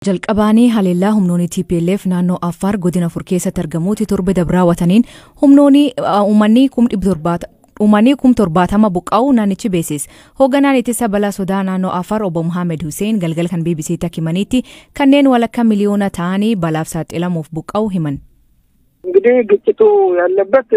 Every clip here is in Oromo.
jalqabaanii haleellaa humnoonni TPLF naannoo Affaar godina afur keessatti argamuuti torbe dabraawwataniin humnoonni uummanni kum dhibba Uummanni kum torbaatama buqqa'uu naannichi beesis. Hoogganaan ittisa balaa sodaa naannoo Affaar obbo Muhammad Hussein galgala kan BBC'tti himanitti kanneen walakka miliyoona ta'anii balaaf saaxilamuuf buqqa'uu himan. እንግዲህ ግጭቱ ያለበት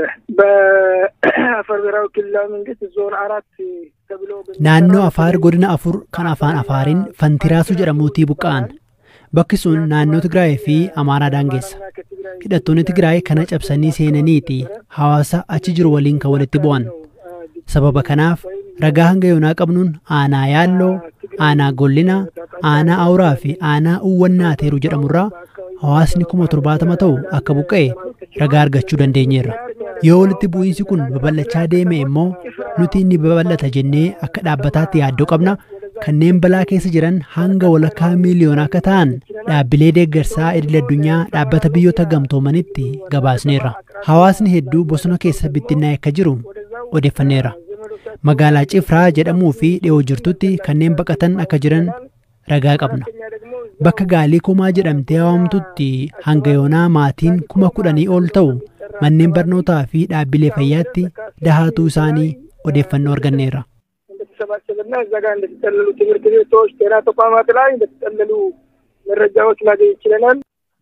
በአፋር ብሔራዊ ክልላዊ መንግስት ዞን አራት ተብሎ naannoo afaar godina afur kan afaan afaariin fantiraasuu jedhamuutii buqqa'an bakki sun naannoo tigraay fi amaaraa daangeessa hidhattoonni tigraay kana cabsanii seenaniiti hawaasa achi jiru waliin kan walitti bu'an sababa kanaaf ragaa hanga yoonaa qabnuun aanaa yaalloo aanaa gollina aanaa awuraa fi aanaa uwwannaa teeru jedhamurraa hawaasni kuma torbaatama ta'u akka buqqa'e ragaa argachuu dandeenyeerra yoo walitti bu'iinsi kun babal'achaa deeme immoo nuti inni babal'ata jennee akka dhaabbataatti yaaddoo qabna kanneen balaa keessa jiran hanga walakkaa miiliyoona akka ta'an dhaabbilee deeggarsaa idil addunyaa dhaabbata biyyoota gamtoomanitti gabaasneerra hawaasni hedduu bosona keessa bittinnaa'e akka jiru odeeffanneerra magaalaa cifraa jedhamuu fi dhiyoo jirtutti kanneen baqatan akka jiran ragaa qabna bakka gaalii kumaa jedhamtee waamtutti hanga yoonaa maatiin kuma kudhanii ol ta'u manneen barnootaa fi dhaabbilee fayyaatti dahaatuu isaanii odeeffannoo arganneerra. እንደተሰባሰበና እዛ ጋር እንደተጠለሉ ትምህርት ቤቶች፣ ጤና ተቋማት ላይ እንደተጠለሉ መረጃዎች ማግኘት ችለናል።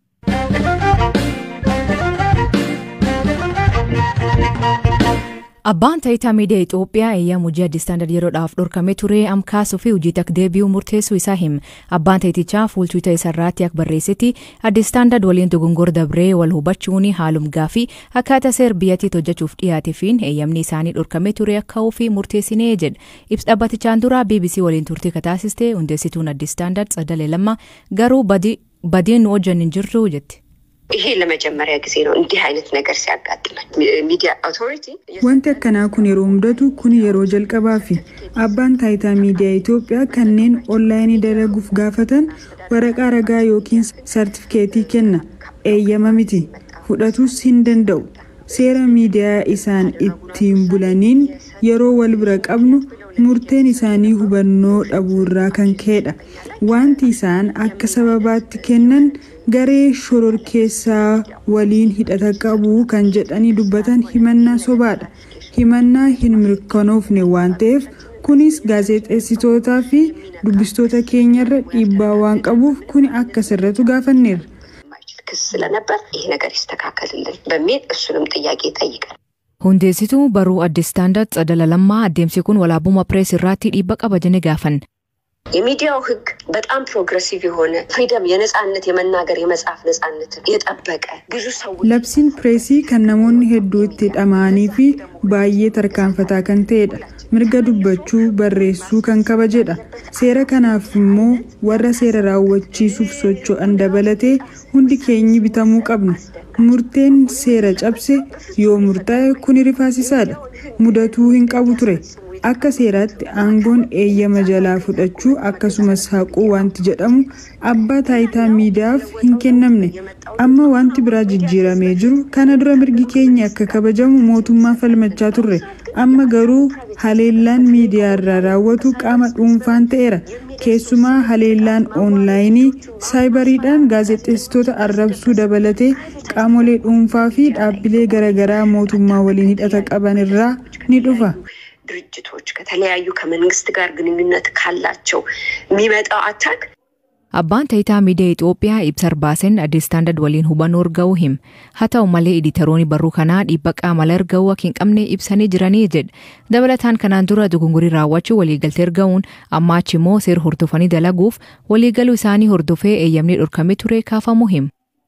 Abbaan taayitaa miidiyaa Itoophiyaa eeyyama hojii addi istaandard yeroodhaaf dhorkamee ture amkaasuu fi hojii takka deebi'uu murteessuu isaa hima. Abbaan taayitichaa fuultuuta isaarraatti akka barreessetti addi istaandard waliin dogongor dabree wal hubachuun haalum gaafii akkaataa seer biyyattiitti hojjechuuf dhiyaateefiin eeyyamni isaanii dhorkamee ture akka ofii murteessinee jedha. Ibsa dhaabbatichaan dura BBC waliin turtii kataasiste hundeessituun addi istaandard Tsadalee Lammaa garuu badiin nu wajjin hin jirru jetti. ይሄ ለመጀመሪያ ጊዜ ነው እንዲህ አይነት ነገር ሲያጋጥመን። ሚዲያ አውቶሪቲ Wanti akkanaa kun yeroo mudatu kun yeroo jalqabaa fi abbaan taayitaa miidiyaa Itoophiyaa kanneen onlaayinii dalaguuf gaafatan waraqaa ragaa yookiin sartifikeetii kenna. Eeyyama miti. Fudhatus hin danda'u. Seera miidiyaa isaan ittiin bulaniin yeroo wal bira qabnu murteen isaanii hubannoo dhabuurraa kan ka'edha. Wanti isaan akka sababaatti kennan garee shororkeessaa waliin hidhata qabu kan jedhanii dubbatan himannaa sobaadha. Himannaa hin mirkanoofne waan ta'eef kunis gaazexeessitootaa fi dubbistoota keenyarra dhiibbaa waan qabuuf kuni akka sirratu gaafanneerra. ክስ ስለነበር ይሄ ነገር ይስተካከልልን በሚል እሱንም ጥያቄ ጠይቀን Hundeessituu barruu addi istaandard Tsadala Lammaa adeemsi kun walaabuma pirees irratti dhiibba qaba jene gaafan. የሚዲያው ህግ በጣም ፕሮግረሲቭ የሆነ ፍሪደም የነጻነት የመናገር የመጻፍ ነጻነትን የጠበቀ ብዙ ሰዎች Labsiin pireesii kan namoonni hedduu itti dhama'anii fi baay'ee tarkaanfataa kan ta'edha. Mirga dubbachuu barreessuu kan kabajedha. Seera kanaaf immoo warra seera raawwachiisuuf socho'an dabalatee hundi keenyi bitamuu qabna. Murteen seera cabse yoo murtaa'e kun rifaasisaadha. Mudatuu hin qabu ture. Akka seeraatti aangoon eeyyama jalaa fudhachuu akkasumas haquu wanti jedhamu abbaa taayitaa miidiyaaf hin kennamne. Amma wanti biraa jijjiiramee jiru kana dura mirgi keenya akka kabajamu mootummaa falmachaa turre. Amma garuu haleellaan miidiyaa irraa raawwatu qaama dhuunfaan ta'eera. Keessumaa haleellaan oonlaayinii saayibariidhaan gaazexeessitoota arrabsuu dabalatee qaamolee dhuunfaa fi dhaabbilee garaagaraa mootummaa waliin hidhata qaban irraa ni dhufa. ድርጅቶች ከተለያዩ ከመንግስት ጋር ግንኙነት ካላቸው የሚመጣው አታክ Abbaan taayitaa miidiyaa Itoophiyaa ibsa baaseen addi istaandard waliin hubannoo arga'uu him. Haa ta'u malee editaroonni barruu kanaa dhiibba qaamala arga'uu akka hin qabne ibsanii jiranii jedha. Dabalataan kanaan dura dogongorii raawwachuu waliigaltee arga'uun amma achi immoo seera hordofanii dalaguuf waliigaluu isaanii hordofee eeyyamni dhorkamee ture kaafamuu him.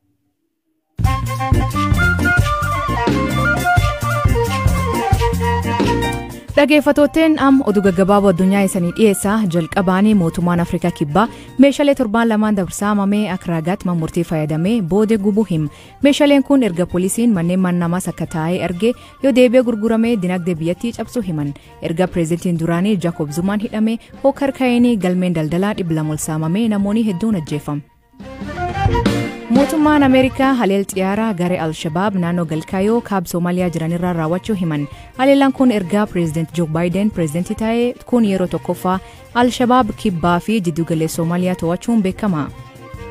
Dhageeffattootteen am oduu gaggabaaboo addunyaa isanii dhiyeessaa jalqabaanii mootummaan Afrikaa Kibbaa meeshaalee torbaan lamaan dabarsaamamee akka raagaatti murtii fayyadamee booda gubuu him. Meeshaaleen kun erga poolisiin manneen mannamaas akka taa'ee argee yoo deebi'ee gurguramee dinagdee biyyattii cabsuu himan. Erga pireezidantiin duraanii Jaakob Zumaan hidhamee hookar ka'eenii galmeen daldalaa dhibba lama ol saamamee namoonni hedduun ajjeefam. mootummaan ameerikaa haleel xiyyaaraa garee al-shabaab naannoo galkaayoo kaaba soomaaliyaa jiranirraa raawwachuu himan haleellaan kun ergaa pireezidaant joo baayiden pireezidantii ta'ee kun yeroo tokkoffaa al-shabaab kibbaa fi jiddugaleessa soomaaliyaa to'achuun beekama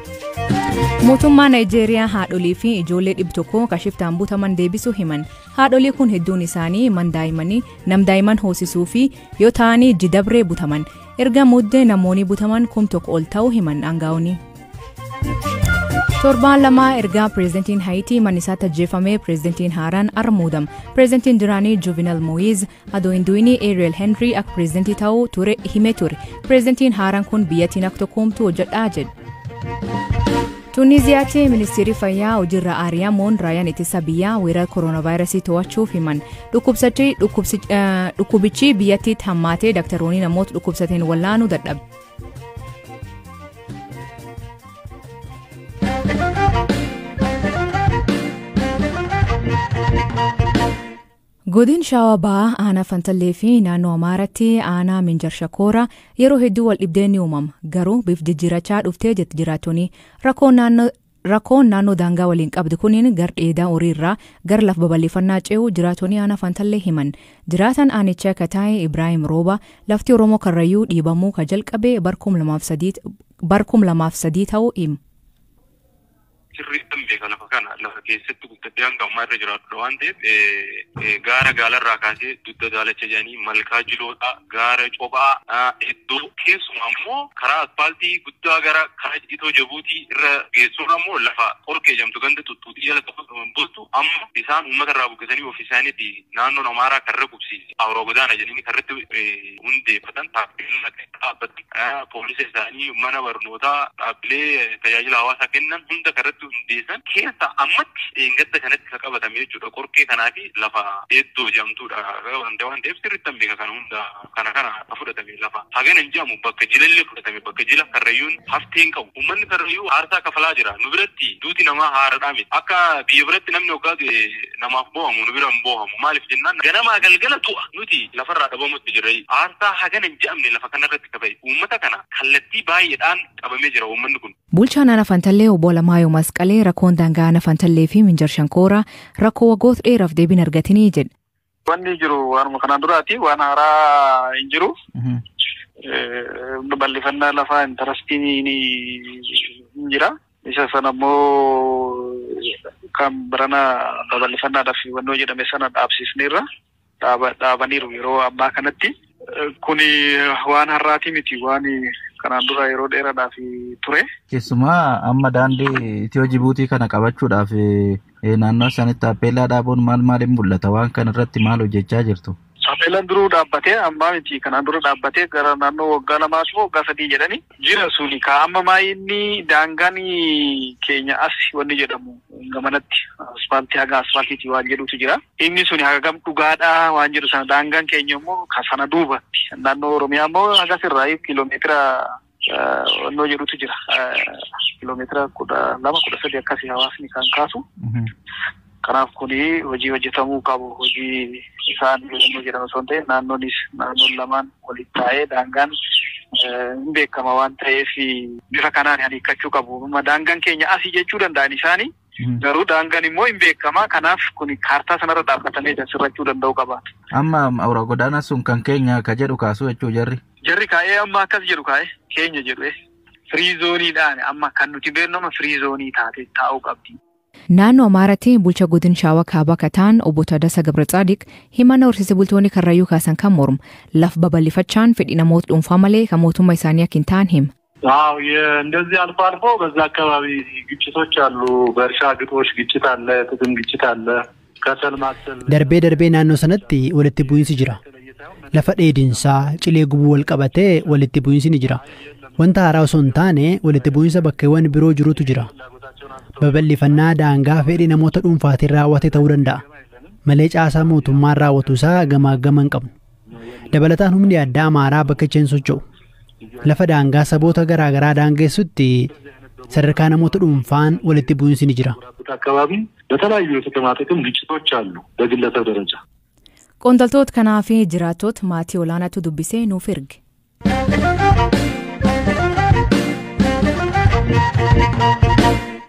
mootummaa naayijeeriyaa haadholii fi ijoollee dhibba tokko kashiftaan butaman deebisuu himan haadholii kun hedduun isaanii mandaa'imanii namdaa'iman hoosisuu fi yoo ta'anii jidabree butaman erga muddee namoonni butaman kum tokko ol ta'uu himan aangaa'onni. torbaan lamaa ergaa pireezidantiin haayitii manisaatti ajjeefamee pireezidantiin haaraan armuudam pireezidantiin duraanii juuvinal mooyiz adoo hin du'inii eeriyel henrii akka pireezidantii ta'uu ture himee ture pireezidantiin haaraan kun biyyattiin akka tokkoomtu hojjedhaa jedhe. tuuniziyaatti ministeerri fayyaa hojiirra aariyamoon raayaan ittisa biyyaa weerara kooronaavaayirasii to'achuuf himan dhukkubichi biyyattiitti hammaatee daktaroonni namoota dhukkubsateen wallaanuu dadhabe. godin shaawaa ba'aa aanaa fantallee fi naannoo amaaratti aanaa minjar shakoora yeroo hedduu wal dhibdeen ni uumama garuu biif jijjiirachaa dhuftee jetti jiraattonni rakkoon naannoo daangaa waliin qabdu kuniin gar dheedaa horiirraa gara laf babal'ifannaa ce'uu jiraattonni aanaa fantallee himan jiraatan aanichaa akka taa'e ibraahim rooba lafti oromoo karrayyuu dhiibamuu ka jalqabe barkum lamaaf sadii ta'uu himu. sirriitti beeka lafa kana lafa keessatti guddatee hanga ammaa irra jiraatudha waan ta'eef gaara gaalarraa kaasee dugda daalacha jedhanii malkaa jiloodha gaara cophaa iddoo keessumaa immoo karaa asfaaltii guddaa gara karaa itoo jabuutii irra geessuun ammoo lafa qorqee jedhamtu ganda tuttuutii jala bultu amma isaan uummata irraa buqqisanii ofii isaaniitti naannoon amaaraa karra qubsiise awuroo godaana jedhanii karratti hundeeffatan taappeella dhaabbatan poolisa isaanii mana barnootaa dhaabbilee tajaajila hawaasaa kennan hunda karratti hundeessan keessa ammatti eengadda kanatti ka qabatame jechuudha qorqee kanaa fi lafa hedduu jedhamtudha waan ta'eef sirriitti hin beeka kana hunda kana kana fudhatame lafa hagana hin jedhamu bakka jilallee fudhatame bakka jila karrayyuun hafteen qabu uummanni karrayyuu aarsaa kafalaa jira nu biratti duuti namaa haaradhaa miti akka biyya biratti namni hoggaa namaaf boohamu nu bira hin boohamu maaliif jennaan ganamaa galgala tu'a nuti lafarraa dhabamutti jirra aarsaa hagana hin jedhamne lafa kanarratti kaba'e uummata kana kallattii baay'eedhaan qabamee jira uummanni kun. Bulchaan Aanaa Fantallee obbo Alamaayyoo Masqalee rakkoon daangaa Aanaa Fantallee fi Minjar Shankooraa rakkoo waggoota dheeraaf deebiin argatanii jedhe. Wanni jiru waanuma kanaan duraati waan haaraa hin jiru. Bal'ifannaa lafaa intarastiin ni jira. Isa sana immoo kan birana babal'ifannaadhaaf wannoo jedhame sana dhaabsisneerra dhaabaniiru yeroo ammaa kanatti. Kuni waan har'aati miti waan kanaan dura yeroo dheeraadhaaf ture. Keessumaa amma daandii Itiyoo Jibuutii kana qabachuudhaaf naannoo isaaniitti taappeellaa dhaabuun maal maaliin mul'ata? Waan kana irratti maal hojjechaa jirtu? Taappeellaan duruu dhaabbatee ammaa miti kanaan dura dhaabbatee gara naannoo waggaa lamaas moo waggaa sadii jedhani jira suni ka amma maayinni daangaan keenya as wanni jedhamu gamanatti asfaaltii haga asfaaltiiti waan jedhutu jira. Inni suni hagam dhugaadhaa waan jedhu sana daangaan keenya immoo ka sana duubatti naannoo Oromiyaa immoo hagas irraa kiiloomeetira wannoo jedhutu jira. Kiiloomeetira kudha lama kudha sadi akkasii hawaasni kan kaasu. Kanaaf kuni hojii hojjetamuu qabu. Hojii isaan yommuu jedhamu osoo hin ta'in naannoonis naannoon lamaan waliin taa'ee daangaan hin beekama waan ta'eef bifa kanaan hiikkachuu qabu. Daangaan keenya asii jechuu danda'an isaanii garuu daangaan immoo hin beekama. Kanaaf kuni kaartaa sanarra dhaabbatamee sirrachuu danda'u qaba. Amma awura godaana sun kan keenya ka jedhu kaasuu jechuu jarri. Jarri kaa'ee amma akkas jedhu kaa'ee keenya jedhu firii zooniidhaan amma kan nuti beeknu amma firii zoonii taate taa'uu qabdi. Naannoo Amaaratti bulcha godin shaawaa kaabaa kataan obbo Taddasaa Gabra himannaa horsiise bultoonni karrayyuu kaasan kan mormu laf babal'ifachaan fedhii namoota dhuunfaa malee kan mootummaa isaanii akka hin taane hima. አዎ እንደዚህ አልፎ አልፎ በዛ አካባቢ ግጭቶች አሉ። በእርሻ ግጦሽ ግጭት አለ፣ ጥቅም ግጭት አለ። ከሰል ማሰል darbee darbee naannoo sanatti walitti bu'iinsi jira lafa dheedinsaa cilee gubuu wal qabatee walitti bu'iinsi ni jira wanta haaraa osoo hin taane walitti bu'iinsa bakkeewwan biroo jirutu jira babal'ifannaa daangaa fedhii namoota dhuunfaatiin raawwate ta'uu danda'a malee caasaa mootummaan raawwatu isaa gamaa gama hin qabnu dabalataan humni addaa amaaraa bakka icheen socho'u lafa daangaa saboota garaagaraa daangeessutti sadarkaa namoota dhuunfaan walitti bu'iinsi ni jira. አካባቢ በተለያዩ የጥቅማ ጥቅም ግጭቶች አሉ በግለሰብ ደረጃ። Qondaltoota kanaa fi jiraattota maatii olaanaatu dubbisee nuuf erge.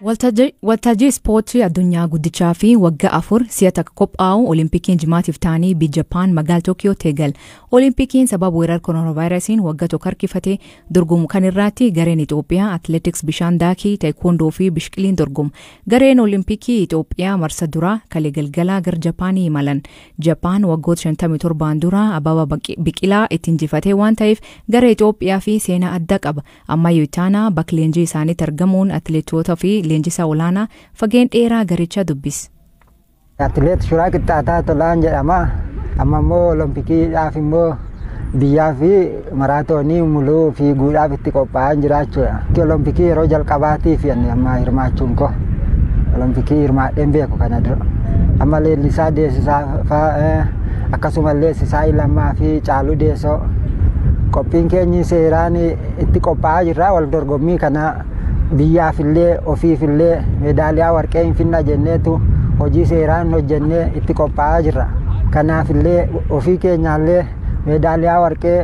Waltajjii ispoortii addunyaa guddichaa fi waggaa afur si'a takka qophaa'u Olimpikiin jimaatiif ta'anii biyya Jappaan magaalaa Tookiyoo teegal. Olimpikiin sababa weerara kooronaavaayirasiin waggaa tokko harkifate dorgomu kan irratti gareen Itoophiyaa atileetiks bishaan daakii taayikoondoo fi bishqiliin dorgomu. Gareen Olimpikii Itoophiyaa marsa duraa kalee galgalaa gara Japaanii imalan. Japaan waggoota 57 dura ababa biqilaa itti injifatee waan ta'eef gara Itoophiyaa fi seenaa adda qaba. Ammayyuu itaanaa bakka leenjii isaaniitti argamuun atileetota fi leenjisaa olaanaa fageen dheeraa garicha dubbis. Atileet Shuraa Qixxaataa Tolaan jedhama. Amma immoo Oloompikiidhaaf immoo biyyaa fi maraatoonii muluu fiiguudhaaf itti qophaa'aa jiraachudha. Olompikii yeroo jalqabaatiif amma hirmaachuun koo olompikii hirmaadheen beeku kana dura. Amma leellisaa deessisaa fa'aa akkasuma leessisaa lammaa fi caaluu deessoo qophiin keenyi seeraan itti qophaa'aa jirra wal dorgommii kana biyyaafillee ofiifillee meedaaliyaa warqee hin finna jenneetu hojii seeraan hojjennee itti qophaa'aa jirra. Kanaafillee ofii keenyaallee meedaaliyaa warqee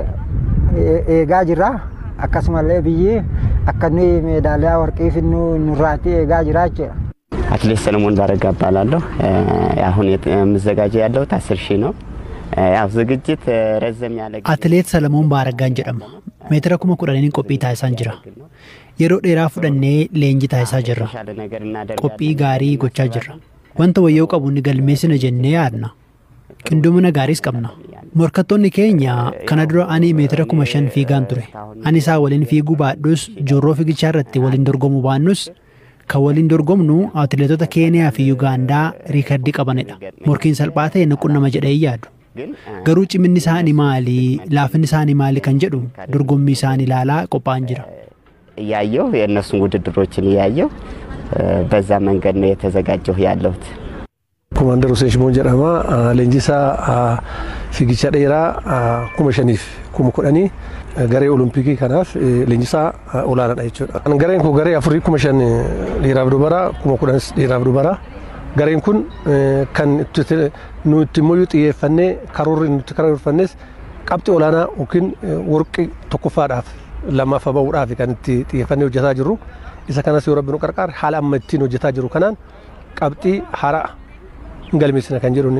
eegaa jirra. Akkasumallee biyyi akka nuyi meedaaliyaa warqee finnu nurraatti eegaa jira jechuudha. አትሌት ሰለሞን ባረጋ እባላለሁ። አሁን የምዘጋጀው ያለሁት አስር ሺህ ነው። ያው ዝግጅት ረዘም ያለ Atileet Salamoon Baaraggaan jedhama. Meetira kuma kudhaniin qophii taasisaa jira. Yeroo dheeraa fudhannee leenjii taasisaa jirra. Qophii gaarii gochaa jirra. Wanta wayyoo qabu ni galmeessina jennee yaadna. Qindoomina gaariis qabna. Morkattoonni keenya kana dura ani meetira kuma shan fiigaan ture. Ani isaa waliin fiiguu baadhus joorroo fiigichaa irratti waliin dorgomuu baannus kan waliin dorgomnu atileetota Keeniyaa fi Yugaandaa riikardii qabanidha. Morkiin salphaa ta'e nuqun nama jedhee yaadu. Garuu ciminni isaanii maali, laafinni isaanii maali kan jedhu dorgommii isaanii ilaalaa qophaa'an jira. እያየሁ የእነሱን ውድድሮችን እያየሁ በዛ መንገድ ነው የተዘጋጀሁ ያለሁት። Komaander Hussein Shimoon jedhama. Leenjisaa fiigicha dheeraa kuma shaniif kuma kudhanii garee olompikii kanaaf leenjisaa olaanaadha jechuudha. Gareen kun garee afurii kuma shan dhiiraaf dubaraa kuma kudhanis dhiiraaf dubaraa. Gareen kun kan nuti immoo xiyyeeffannee karoorri nuti karoorfannes qabxii olaanaa yookiin warqii tokkoffaadhaaf lammaffaa bahuudhaaf kan itti xiyyeeffannee hojjetaa jirru. Isa kanas yoo rabbi nu qarqaare haala amma ittiin hojjetaa jiru kanaan qabxii haaraa galmeessina kan jedhuun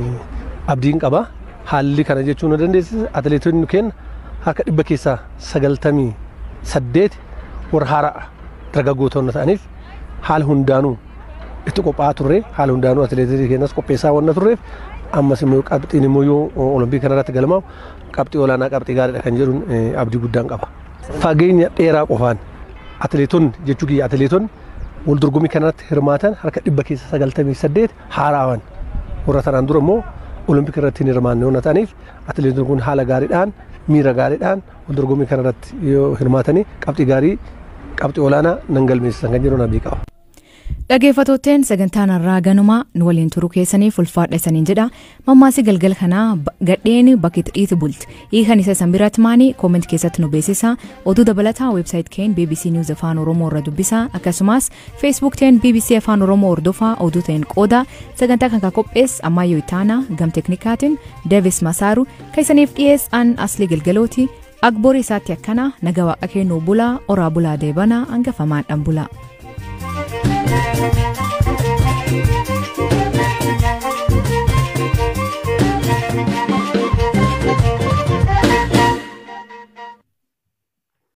abdiin qaba. Haalli kana jechuun nu dandeessisa atileetonni keenya harka dhibba keessaa sagaltamii saddeet warra haaraa dargaggootonni ta'aniif haala hundaanuu itti qophaa'aa turre haala hundaanuu atileetii keenyas qopheessaa waan turreef ammas immoo qabxiin immoo yoo olompii kanarratti galmaa'u qabxii olaanaa qabxii gaariidha kan jedhuun abdii guddaan qaba. Fageenya dheeraa qofaan atileetonni jechuu kiyya atileetonni wal dorgommii kanarratti hirmaatan harka dhibba keessa sagaltamii saddeet haaraawan warra tanaan dura immoo olompik irratti hin hirmaanne waan ta'aniif atileetonni kun haala gaariidhaan miira gaariidhaan wal dorgommii kanarratti yoo hirmaatanii qabxii gaarii qabxii olaanaa nan galmeessisan kan jedhuun abdii qaba. Dhaggeeffattootteen sagantaan irraa ganumaa nu waliin turuu keessaniif ulfaadha isaniin jedha. Mammaasii galgal kanaa gadheen bakki dhiitu bulti. Hiikan isa san biratti maanii kooment keessatti nu beeksisa. Oduu dabalataa weebsaayit keen BBC News Afaan Oromoo irra dubbisa. Akkasumas Facebook teen BBC Afaan Oromoo hordofaa oduu ta'een qooda. Sagantaa kan qophees Ammayyoo Itaanaa gam teknikaatiin Davis Masaaru kan isaniif dhiyeessan asli galgalooti. Agborii isaatti akkana naga waaqa kennuu bulaa oraa bulaa deebanaa hangafamaan dhan bulaa.